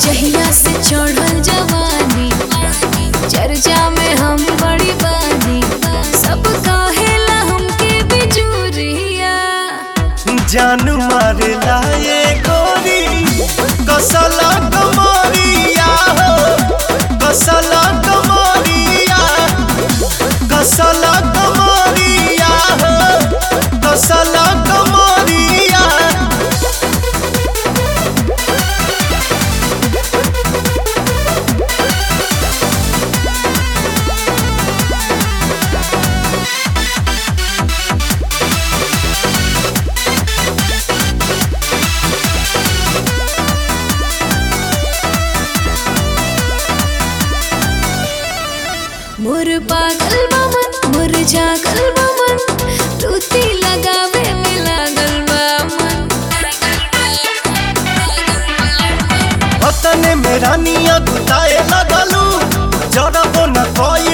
जहिया से चढ़ल जवानी चर्चा में हम बड़ी बानी सब कहेला हमके बिजुरिया जान मारेला ये गोरी कसला कमरिया हो कसला कमरिया कसला कमरिया हो कसला कमरिया मोर पागल बमन मोर जागल बमन तूती लगावे में लागल बा मन हतने में रानिया गुताए लगलू जरबो न कोई